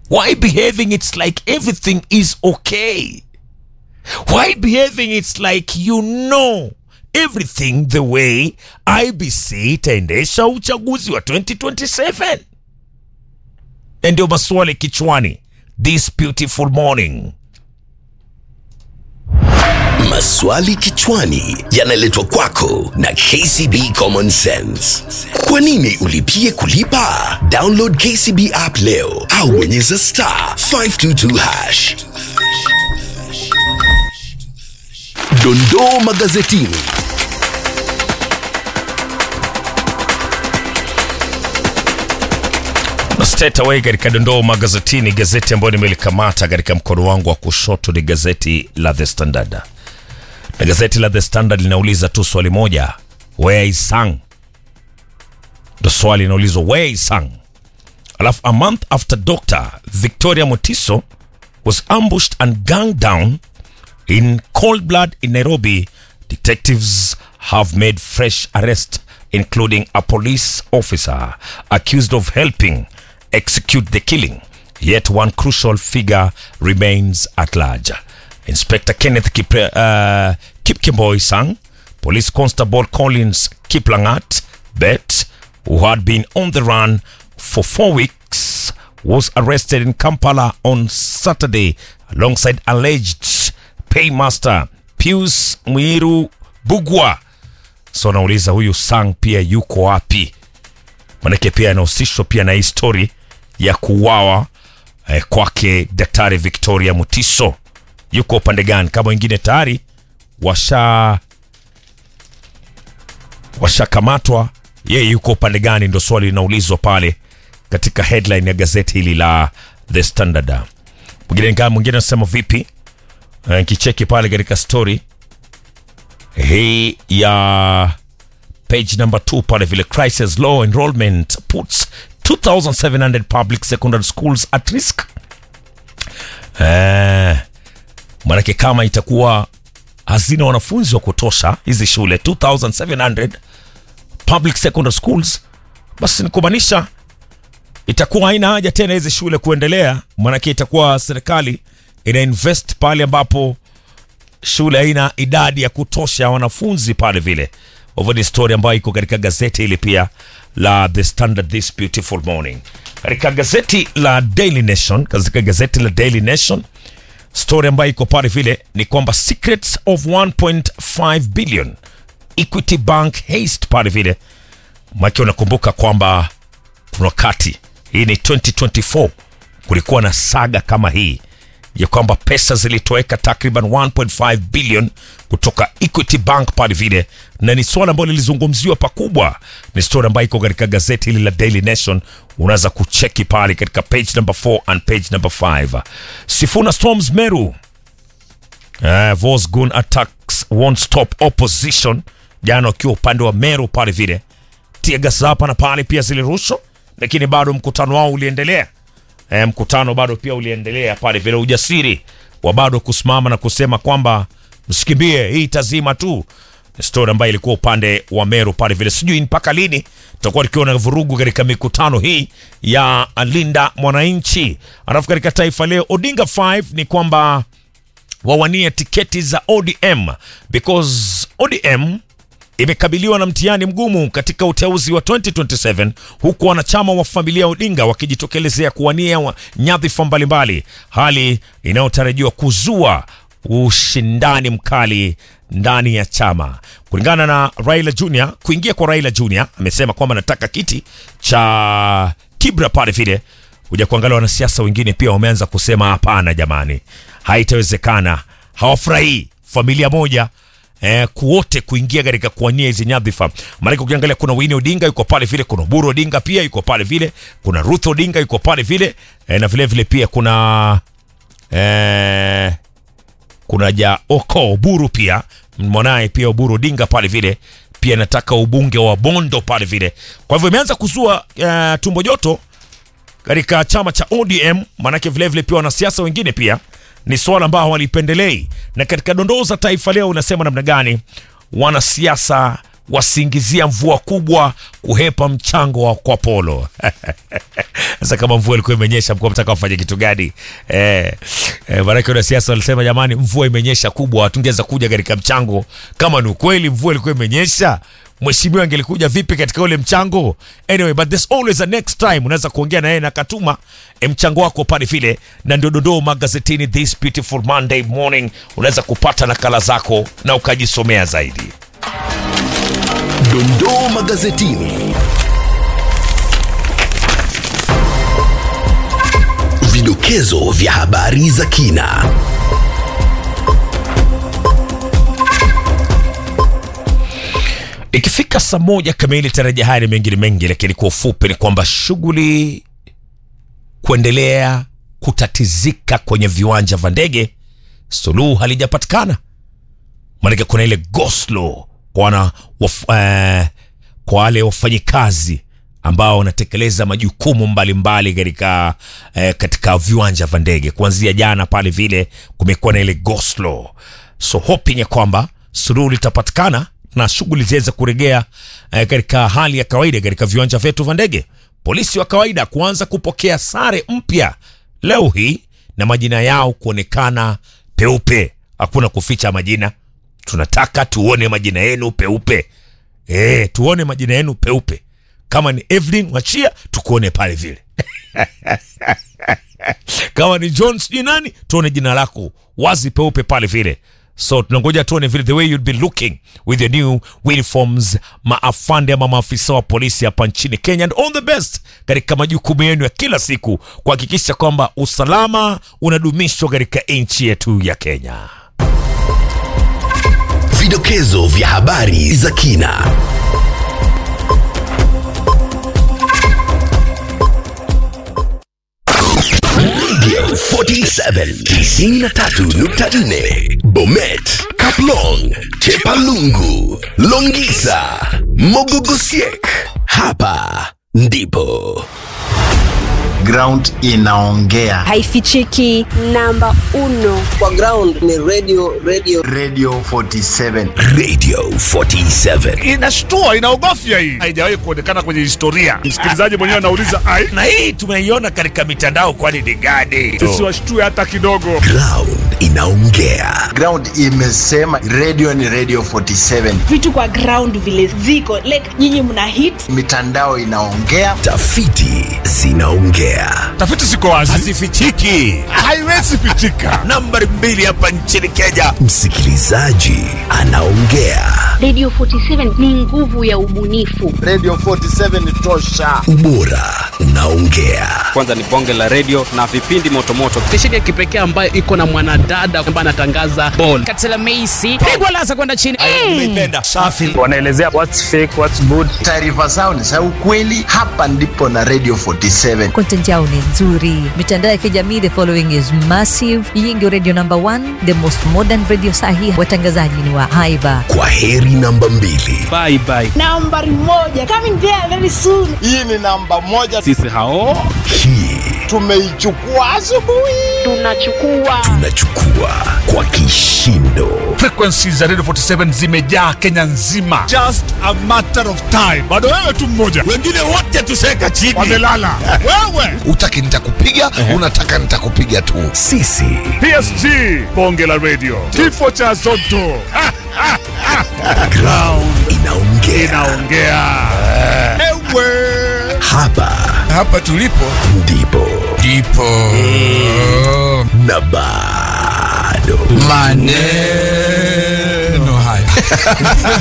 why behaving it's like everything is okay why behaving it's like you know everything the way ibc itaendesha uchaguzi wa 2027 na ndio maswali kichwani this beautiful morning Maswali kichwani yanaletwa kwako na KCB Common Sense. Kwa nini ulipie kulipa? Download KCB app leo au bonyeza star 522 hash. Dondoo magazetini. na straight away katika dondoo magazetini gazeti ambayo nimelikamata katika mkono wangu wa kushoto ni gazeti la the standard na gazeti la the standard linauliza tu swali moja where is sang ndo swali linaulizwa where is sang alafu a month after dr victoria motiso was ambushed and gunned down in cold blood in nairobi detectives have made fresh arrest including a police officer accused of helping execute the killing yet one crucial figure remains at large inspector kenneth Kipre, uh, kipkemboy sang police constable collins kiplangat bet who had been on the run for four weeks was arrested in kampala on saturday alongside alleged paymaster pius mwiru bugwa so nauliza huyu sang pia yuko wapi manake pia anahusishwa pia na hii story ya kuuawa eh, kwake daktari victoria mutiso yuko upande gani kama wengine tayari washa washakamatwa yeye yuko upande gani ndo swali linaulizwa pale katika headline ya gazeti hili la the standard mwingine kama mwingine anasema vipi Eh, kicheki pale katika story hii ya page number 2 pale vile crisis law enrollment puts 2700 public secondary schools at risk eh, manake kama itakuwa hazina wanafunzi wa kutosha hizi shule 2700 public secondary schools basi ni kumaanisha itakuwa haina haja tena hizi shule kuendelea manake itakuwa serikali ina invest pale ambapo shule haina idadi ya kutosha ya wanafunzi pale vile hivyo ni story ambayo iko katika gazeti hili pia la the standard this beautiful morning katika gazeti la daily nation katika gazeti la daily nation story ambayo iko pale vile ni kwamba secrets of 1.5 billion equity bank haste pale vile maki unakumbuka kwamba kuna wakati hii ni 2024 kulikuwa na saga kama hii ya kwamba pesa zilitoweka takriban 1.5 billion kutoka equity bank pale vile na ni swala ambalo lilizungumziwa pakubwa ni story ambayo iko katika gazeti hili la daily nation unaweza kucheki pale katika page number 4 and page number 5 sifuna storms meru Uh, Vosgun attacks won't stop opposition jana wakiwa upande wa Meru pale vile tiagas hapa na pale pia zilirushwa lakini bado mkutano wao uliendelea e, mkutano bado pia uliendelea pale vile ujasiri wa bado kusimama na kusema kwamba msikimbie hii tazima tu Ni story ambayo ilikuwa upande wa Meru pale vile sijui mpaka lini tutakuwa tukiwa na vurugu katika mikutano hii ya Linda Mwananchi alafu katika Taifa Leo Odinga 5 ni kwamba wawanie tiketi za ODM because ODM imekabiliwa na mtihani mgumu katika uteuzi wa 2027 huku wanachama wa familia ya Odinga wakijitokelezea kuwania wa- nyadhifa mbalimbali, hali inayotarajiwa kuzua ushindani mkali ndani ya chama. Kulingana na Raila Junior, kuingia kwa Raila Junior, amesema kwamba anataka kiti cha Kibra pale vile kuja kuangalia wanasiasa wengine pia wameanza kusema hapana, jamani, haitawezekana, hawafurahii familia moja eh, kuwote kuingia katika kuwania hizi nyadhifa. Maanake ukiangalia kuna Winnie Odinga yuko pale vile, kuna Oburu Odinga pia yuko pale vile, kuna Ruth Odinga yuko pale vile eh, na vile vile pia kuna eh, kuna ja Oko Oburu pia mwanaye pia Oburu Odinga pale vile pia nataka ubunge wa Bondo pale vile. Kwa hivyo imeanza kuzua eh, tumbo joto katika chama cha ODM, maanake vile vile pia wanasiasa wengine pia ni swala ambao hawalipendelei. Na katika dondoo za Taifa Leo unasema namna gani wanasiasa wasiingizia mvua kubwa kuhepa mchango wa kwa polo sasa kama mvua ilikuwa imenyesha mkuwa mtaka wafanye kitu gani eh, eh, maanake wanasiasa walisema jamani mvua imenyesha kubwa hatungeweza kuja katika mchango kama ni ukweli mvua ilikuwa imenyesha mheshimiwa angelikuja vipi katika ule mchango anyway but there's always a next time unaweza kuongea na yeye na katuma e, mchango wako pale vile na ndio dondoo magazetini this beautiful monday morning unaweza kupata nakala zako na ukajisomea zaidi Dondoo magazetini. Vidokezo vya habari za kina. ikifika saa moja kamili tarajia haya ni mengine mengi lakini kwa ufupi ni kwamba shughuli kuendelea kutatizika kwenye viwanja vya ndege suluhu halijapatikana maanake kuna ile goslo kwa wana waf, eh, kwa wale wafanyikazi ambao wanatekeleza majukumu mbalimbali katika eh, katika viwanja vya ndege kuanzia jana pale vile kumekuwa na ile goslo so hoping ya kwamba suluhu litapatikana na shughuli ziweze kuregea eh, katika hali ya kawaida katika viwanja vyetu vya ndege polisi wa kawaida kuanza kupokea sare mpya leo hii na majina yao kuonekana peupe hakuna kuficha majina tunataka tuone majina yenu peupe e, tuone majina yenu peupe kama ni evelyn wachia tukuone pale vile kama ni john sijui nani tuone jina lako wazi peupe pale vile so tunangoja tuone vile the way you'd be looking with your new uniforms maafande ama maafisa wa polisi hapa nchini kenya and all the best katika majukumu yenu ya kila siku kuhakikisha kwamba usalama unadumishwa katika nchi yetu ya kenya Vidokezo vya habari za kina. Radio 47 93.4 Bomet, Kaplong, Chepalungu, Longisa, Mogogosiek. Hapa ndipo ground inaongea haifichiki namba uno kwa ground ni radio radio radio 47 Radio 47. inashtua inaogofya hii haijawahi kuonekana kwenye historia msikilizaji mwenyewe anauliza ai na hii tumeiona katika mitandao kwani ni gani siwashtue hata kidogo Ground inaongea. ground imesema radio ni radio 47 vitu kwa ground vile ziko like nyinyi mna hit mitandao inaongea Tafiti zinaongea. tafiti ziko wazi hazifichiki haiwezi pitika nambari mbili hapa nchini kenya Msikilizaji anaongea. Radio 47 ni nguvu ya ubunifu. radio 47 ni tosha Ubora unaongea. kwanza ni bonge la redio na vipindi motomoto stesheni ya kipekee ambayo iko na mwanadada ambaye anatangaza bol Katela Meisi pigwa lasa kwenda chini. nimeipenda safi wanaelezea what's fake what's good taarifa zao ni za ukweli hapa ndipo na radio 47 content yao ni nzuri mitandao ya kijamii the following is massive hii ndio radio number one the most modern radio sahi watangazaji ni wa haiba Kwa heri namba mbili. bye bye nambari moja coming there very soon hii ni namba moja sisi hao Hii tumeichukua asubuhi Tunachukua tunachukua kwa kishindo. frequencies za radio 47 zimejaa kenya nzima just a matter of time bado wewe tu mmoja wengine wote tuseka chini wamelala wewe utaki nitakupiga unataka nitakupiga tu Sisi psg bonge la radio kifo cha zoto Ha, ha, ha. ground inaongea. inaongea ewe Hapa hapa tulipo ndipo ndipo na bado maneno haya